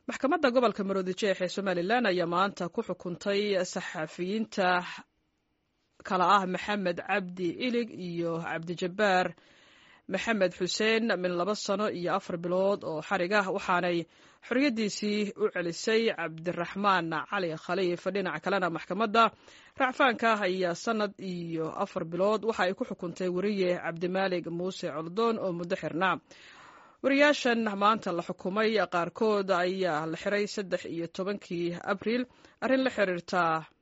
maxkamadda gobolka maroodi jeex ee somalilan ayaa maanta ku xukuntay saxafiyiinta kala ah maxamed cabdi ilig iyo cabdijabbaar maxamed xuseen min laba sano iyo afar bilood oo xarig ah waxaanay xorriyaddiisii u celisay cabdiraxmaan cali khaliif dhinaca kalena maxkamadda racfaanka ayaa sanad iyo afar bilood waxa ay ku xukuntay weriye cabdimaalig muuse coldoon oo muddo xirnaa wariyaashan maanta la xukumay qaarkood ayaa la xiray saddex iyo tobankii abriil arrin la xiriirta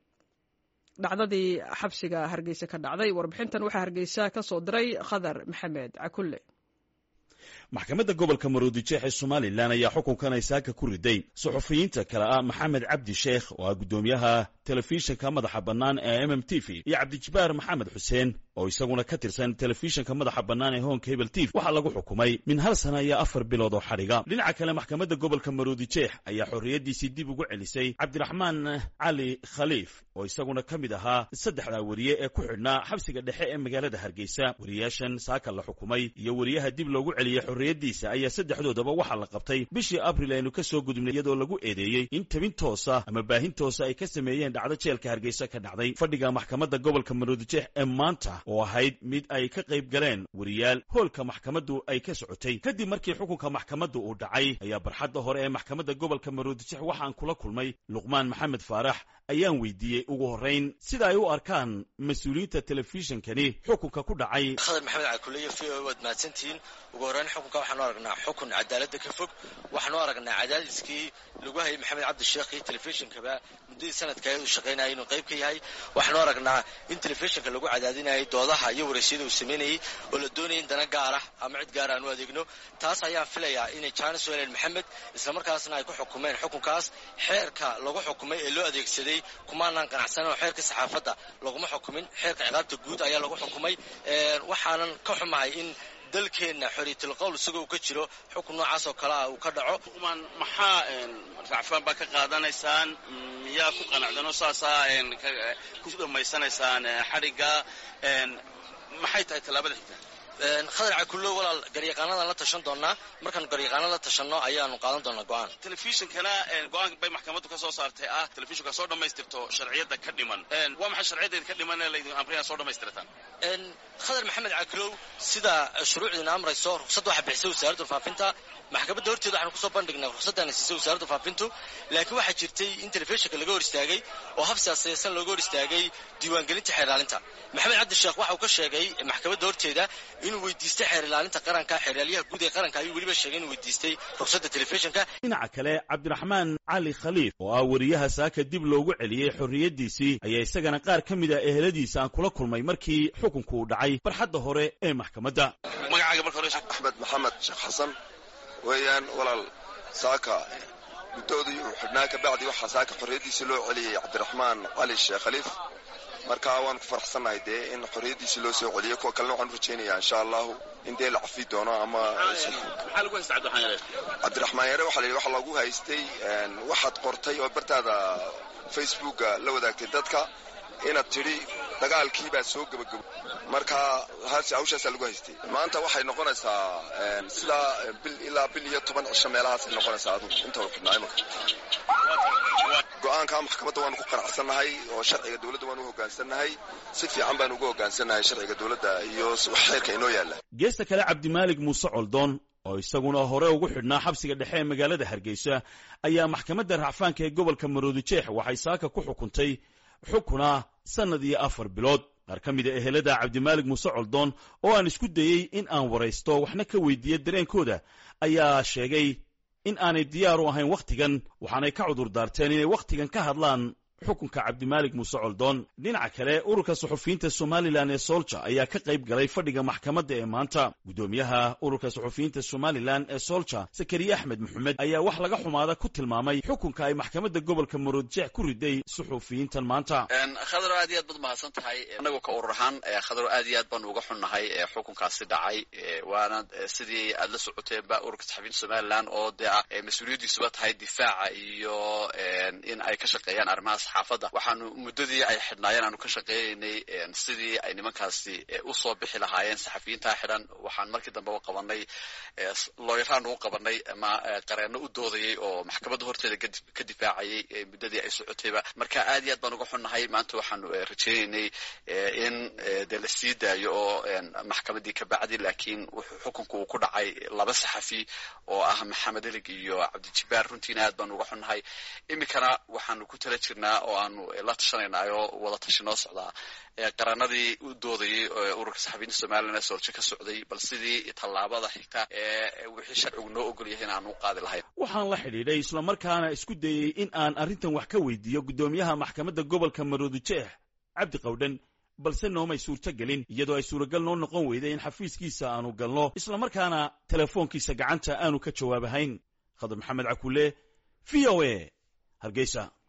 dhacdadii xabsiga hargeysa ka dhacday warbixintan waxaa hargeysa ka soo diray khadar maxamed cakulle maxkamadda gobolka maroodijeex ee somalilan ayaa xukunkan ay saaka ku riday suxufiyiinta kale ah maxamed cabdi sheekh oo ah guddoomiyaha telefishinka madaxa bannaan ee m m t v iyo cabdijabaar maxamed xuseen oo isaguna ka tirsan telefishinka madaxa bannaan ee hoonka hebel tv waxaa lagu xukumay min hal sana iyo afar bilood oo xadhiga dhinaca kale maxkamadda gobolka maroodijeex ayaa xorriyaddiisii dib ugu celisay cabdiraxmaan cali khaliif oo isaguna ka mid ahaa saddexdaa weriye ee ku xidhnaa xabsiga dhexe ee magaalada hargeysa weriyaashan saaka la xukumay iyo weriyaha dib loogu celiyey xorriyaddiisa ayaa saddexdoodaba waxaa la qabtay bishii abril aynu ka soo gudubnay iyadoo lagu eedeeyey in tabin toosa ama baahin toosa ay ka sameeyeen dhacdo jeelka hargeysa ka dhacday fadhiga maxkamadda gobolka maroodijeex ee maanta oo ahayd mid ay ka qayb galeen weriyaal hoolka maxkamaddu ay ka socotay kadib markii xukunka maxkamaddu uu dhacay ayaa barxadda hore ee maxkamadda gobolka maroodijeex waxaan kula kulmay luqmaan maxamed faarax ayaan weydiiyey ugu horrayn sida ay u arkaan mas-uuliyiinta telefishinkani xukunka ku dhacay khadar maxamed cakuleyo v o waad mahadsantihiin ugu horreyn xukunka waxaanu aragnaa xukun cadaaladda ka fog waxaanu aragnaa cadaadiskii lagu hayay maxamed cabdi sheekh iyo telefishinkaba muddadii sanadka uu shaqaynayay inuu qayb ka yahay waxaanu aragnaa in telefishinka lagu cadaadinayay doodaha iyo waraysyada uu samaynayey oo la doonayay in dana gaar ah ama cid gaar aan u adeegno taas ayaan filayaa inay jaanis u heleen maxamed islamarkaasna ay ku xukumeen xukunkaas xeerka lagu xukumay ee loo adeegsaday kumaanaan qanacsanan oo xeerka saxaafadda laguma xukumin xeerka ciqaabta guud ayaa lagu xukumay waxaanan ka xumahay in dalkeenna xoriyatulqowl isagoo uu ka jiro xukun noocaas oo kale ah uu ka dhaco xukuman maxaa racfaan baa ka qaadanaysaan miyaa ku qanacdanoo saasaa ku dhammaysanaysaan xadhigga maxay tahay tallaabada xigta khadar cakullo walaal garyaqaanadaan la tashan doonaa markaanu garyaqaana la tashanno ayaanu qaadan doonaa go'aan telefishinkana go-aan bay maxkamaddu ka soo saartay ah telefishinka soo dhammaystirto sharciyadda ka dhiman waa maxay sharciyadeeda ka dhiman ee laydin amrina soo dhammaystirtaan khadar maxamed cakulow sida shuruucdiina amrayso ruqsadda waxaa bixisay wasaaradda faafinta maxkamadda horteeda waxaanu kusoo bandhignay ruqsaddaana siisay wasaaradda faafintu laakiin waxaa jirtay in telefishinka laga hor istaagay oo hab siyaasaysan looga hor istaagay diiwaangelinta xeer ilaalinta maxamed cabdi sheekh waxa uu ka sheegay maxkamadda horteeda inuu weydiistay xeer ilaalinta qaranka xeeryaaliyaha guud ee qaranka ayuu weliba sheegay inuu weydiistay ruqsadda telefishinka dhinaca kale cabdiraxmaan cali khaliif oo ah weriyaha saaka dib loogu celiyey xorriyaddiisii ayaa isagana qaar ka mid a eheladiisa aan kula kulmay markii xukunku uu dhacay barxadda hore ee maxkamadda magacaaga marka hore axmed maxamed sheekh xasan weeyaan walaal saaka guddoodii uu xidhnaa ka bacdi waxaa saaka xorriyaddiisii loo celiyey cabdiraxmaan cali sheekh khaliif marka waan ku faraxsannahay dee in xorriyaddiisii loo soo celiyey kuwa kalena waxaan u rajaynayaa insha allahu in dee la cafi doono ama cabdiraxmaan yare waxa la yidhi waxa lagu haystay waxaad qortay oo bartaada facebooka la wadaagtay dadka inaad tidhi dagaalkii baa soo gebagabo marka hawshaasaa lagu haystay maanta waxay noqonaysaa sidaa bil ilaa bil iyo toban cisho meelahaasay noqonaysaa adugu inta xidhnaa imanka go-aanka maxkamadda waanu ku qanacsannahay oo sharciga dowladda waanu u hoggaansannahay si fiican baanu ugu hoggaansannahay sharciga dowladda iyo xeerka inoo yaalla geesta kale cabdimaalig muuse coldoon oo isaguna hore ugu xidhnaa xabsiga dhexe ee magaalada hargeysa ayaa maxkamadda racfaanka ee gobolka maroodijeex waxay saaka ku xukuntay xukuna sannad iyo afar bilood qaar ka mid a ehelada cabdimaalig muuse coldoon oo aan isku dayey in aan waraysto waxna ka weydiiya dareenkooda ayaa sheegay in aanay diyaar u ahayn wakhtigan waxaanay ka cudur daarteen inay wakhtigan ka hadlaan xukunka cabdimaalig muuse coldoon dhinaca kale ururka suxufiyiinta somalilan ee soolja ayaa ka qayb galay fadhiga maxkamadda ee maanta guddoomiyaha ururka suxufiyiinta somalilan ee soolja sakariye axmed maxamed ayaa wax laga xumaada ku tilmaamay xukunka ay maxkamadda gobolka maroodjeex ku riday suxufiyiintan maanta khadaro aad iyo aad baad mahadsan tahay annagoo ka urur ahaan khadaro aad iyo aad baanu uga xunnahay xukunkaasi dhacay waana sidii aad la socoteenba ururka saxufiyiinta somalilan oo dee ah mas-uuliyaddiisuba tahay difaaca iyo in ay ka shaqeeyaan arrimaha saxaafadda waxaanu muddadii ay xidhnaayeen aanu ka shaqeynaynay sidii ay nimankaasi usoo bixi lahaayeen saxafiyiintaa xidhan waxaan markii dambe u qabanay looyaraan u qabanay ama qareenno u doodayay oo maxkamadda horteeda ka difaacayay muddadii ay socotayba marka aad iyo aad baan uga xunnahay maanta waxaanu rajeynaynay in dee la sii daayo oo maxkamaddii ka bacdi laakiin wuxuu xukunku uu ku dhacay laba saxafi oo ah maxamed elig iyo cabdijibaar runtiina aad baanu uga xunnahay iminkana waxaanu ku tala jirnaa oo aanu la tashanaynaay oo wada tashi noo socdaa qaranadii u doodayay ururka saxafiyiinta somalilan ee soorje ka socday bal sidii tallaabada xigta ee wixii sharcigu noo ogol yahay in aan u qaadi lahayn waxaan la xidhiidhay islamarkaana isku dayey in aan arrintan wax ka weydiiyo guddoomiyaha maxkamadda gobolka maroodijeex cabdi qawdhan balse noomay suurto gelin iyadoo ay suuragal noo noqon weyday in xafiiskiisa aanu galno islamarkaana telefoonkiisa gacanta aanu ka jawaabahayn khadar maxamed cakule v o a hargeysa